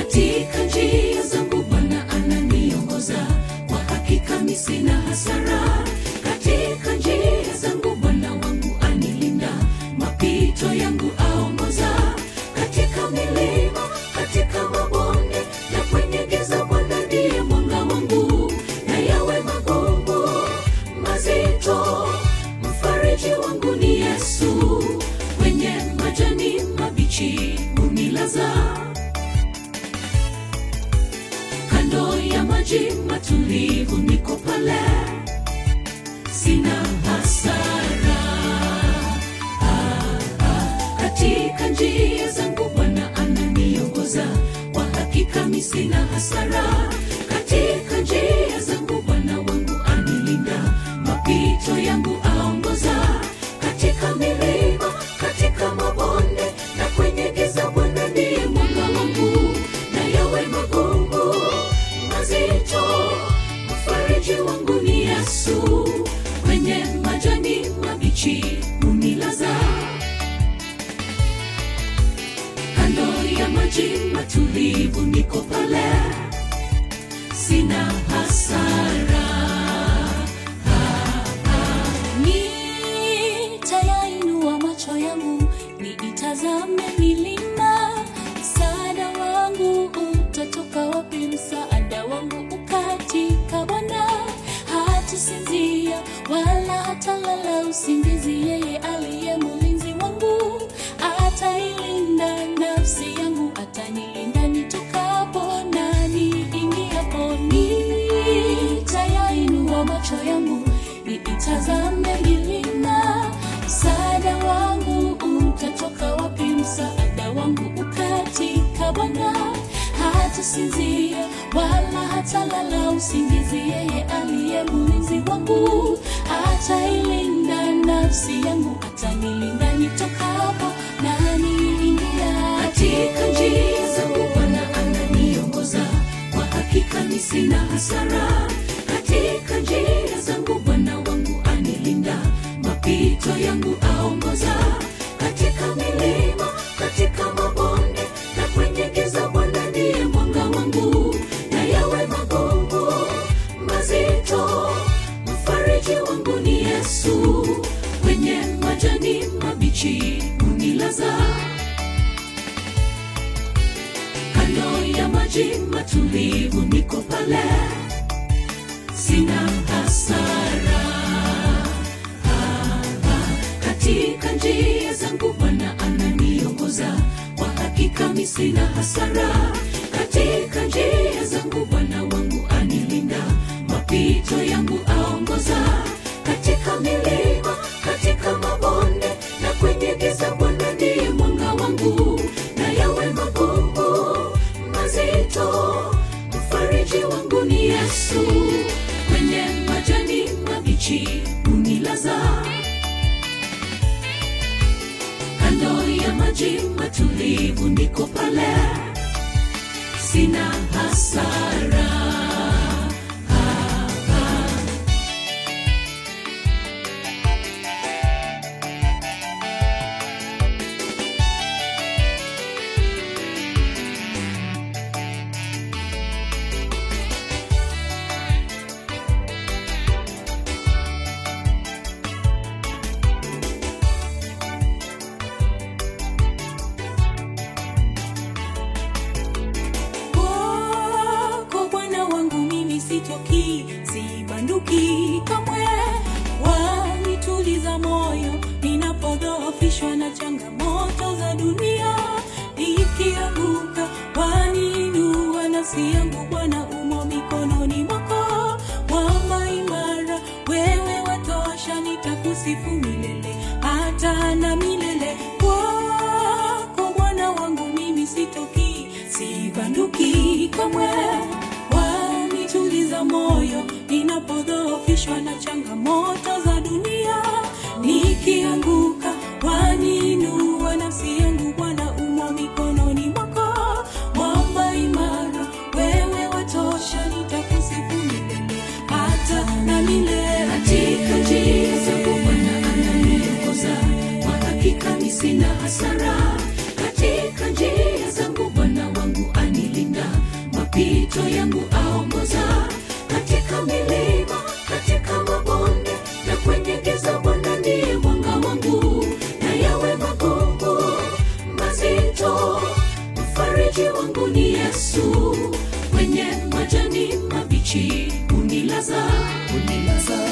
katika njia zangu bwana ananiongoza kwa hakika mi sina hasara katika njia zangu bwana wangu anilinda mapito yangu aongoza katika milima katika mabonde na kwenye giza bwana ndiye mwanga wangu na yawe magumu mazito mfariji wangu ni yesu kwenye majani mabichi unilaza kando ya maji matulivu niko pale sina hasara ah, ah. katika njia zangu bwana ananiongoza kwa hakika mi sina hasara katika njia zangu bwana wangu anilinda mapito yangu aongoza katika milima katika mabonde na kwenye giza bwana ndiye mwanga wangu na yawe magumu mazito mfariji wangu ni yesu kwenye majani mabichi unilaza kando ya maji matulivu niko pale sina hasara nitayainua macho yangu niitazame milima msaada wangu utatoka wapi msaada wangu ukatika bwana hatasinzia wala hatalala usingizi yeye aliye mlinzi wangu atailinda nafsi yangu atanilinda nitokapo na niingiapo nitayainua macho yangu niitazame milima msaada wangu utatoka wapi msaada wangu ukatika bwana hatasinzia wala hatalala usingizi yeye aliye mlinzi wangu atailinda nafsi yangu atanilinda nitokapo na niingia katika njia zangu bwana ananiongoza kwa hakika mi sina hasara katika njia zangu bwana wangu anilinda mapito yangu aongoza katika milima katika mabonde na kwenye giza bwana ndiye mwanga wangu na yawe magumu mazito mfariji wangu ni yesu kwenye majani mabichi unilaza kando ya maji matulivu niko pale sina hasara Ah, ah. katika njia zangu bwana ananiongoza kwa hakika mi sina hasara katika njia zangu bwana wangu anilinda mapito yangu aongoza katika milima katika mabonde na kwenye giza bwana ndiye mwanga wangu na yawe magumu mazito mfariji wangu ni yesu kwenye majani mabichi unilaza kando ya maji matulivu niko pale sina hasara kwako bwana wangu mimi sitoki sibanduki kamwe wanituliza moyo ninapodhoofishwa na changamoto za dunia nikianguka waniinua nafsi yangu bwana umo mikononi mwako mwamba imara wewe watosha nitakusifu milele hata na milele kwako bwana wangu mimi sitoki sibanduki kamwe wanituliza moyo ninapodhoofishwa na changamoto za dunia nikianguka waniinua nafsi yangu bwana umo mikononi mwako mwamba imara wewe watosha nitakusifu milele hata na milele katika njia zangu bwana ananiongoza kwa hakika mi sina hasara katika njia zangu bwana wangu anilinda mapito yangu aongoza katika milima katika mabonde na kwenye giza bwana ndiye mwanga wangu na yawe magumu mazito mfariji wangu ni yesu kwenye majani mabichi unilaza unilaza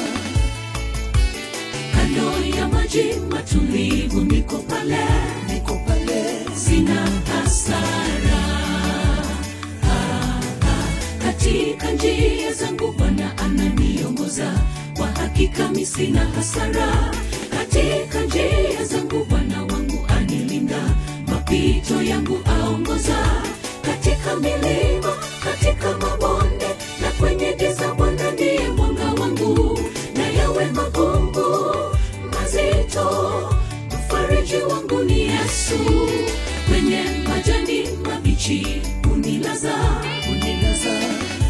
kando ya maji matulivu niko pale niko pale sina hasara Ah, ah, katika njia zangu bwana ananiongoza kwa hakika mi sina hasara katika njia zangu bwana wangu anilinda mapito yangu aongoza katika milima katika mabonde na kwenye giza bwana ndiye mwanga wangu na yawe magumu mazito mfariji wangu ni yesu kwenye majani mabichi unilaza unilaza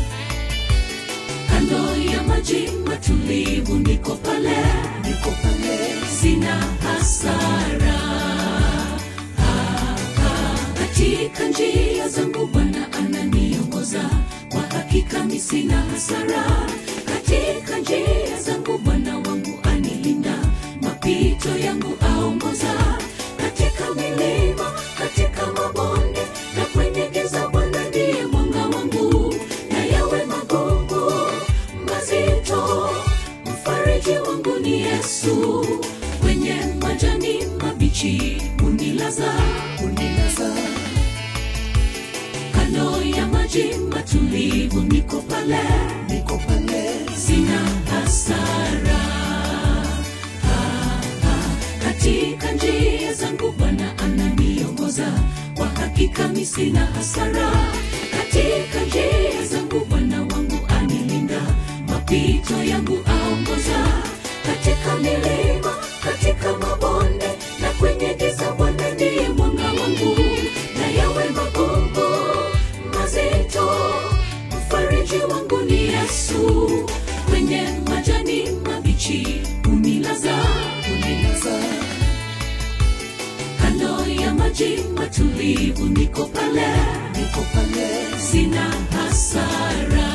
kando ya maji matulivu niko pale niko pale sina hasara Ah, ah, katika njia zangu bwana ananiongoza kwa hakika mi sina hasara katika njia zangu bwana wangu anilinda mapito yangu aongoza katika milima katika mabonde na kwenye giza bwana ndiye mwanga wangu na yawe magumu mazito mfariji wangu ni yesu kwenye majani mabichi unilaza unilaza kando ya maji matulivu niko pale niko pale sina hasara Ah, ah, katika njia zangu bwana ananiongoza kwa hakika mi sina hasara katika njia zangu bwana wangu anilinda mapito yangu aongoza katika milima katika mabonde na kwenye giza bwana ndiye mwanga wangu na yawe magumu mazito mfariji wangu ni yesu kwenye majani mabichi unilaza unilaza kando ya maji matulivu niko pale niko pale sina hasara